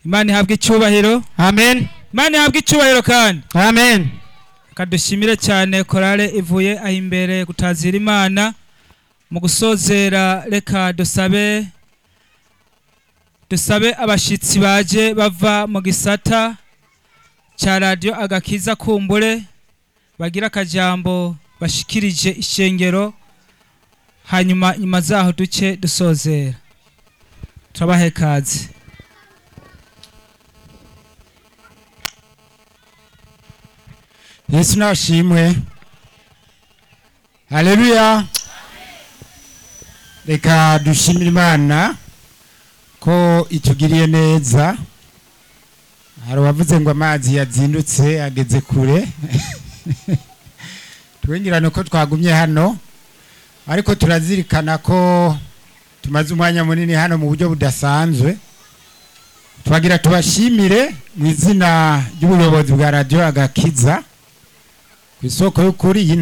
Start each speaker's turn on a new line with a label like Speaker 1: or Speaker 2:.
Speaker 1: imana ihabwe icyubahiro
Speaker 2: amen
Speaker 1: imana ihabwe icyubahiro kandi
Speaker 2: amen
Speaker 1: kadushimire cyane korale ivuye aho imbere gutazira imana mu gusozera reka dusabe dusabe abashyitsi baje bava mu gisata cya radiyo agakiza kumbure bagira akajambo bashikirije ishengero hanyuma nyuma zaho duce dusozera turabahe kazi
Speaker 2: yesu nashimwe haleluya reka dushimire imana ko itugiriye neza hari uwavuze ngo amazi yazindutse ageze kure twengirane ko twagumye hano ariko turazirikana ko tumaze umwanya munini hano mu buryo budasanzwe twagira tubashimire mu izina ry'ubuyobozi bwa radiyo agakiza ku isoko y'ukuri iyi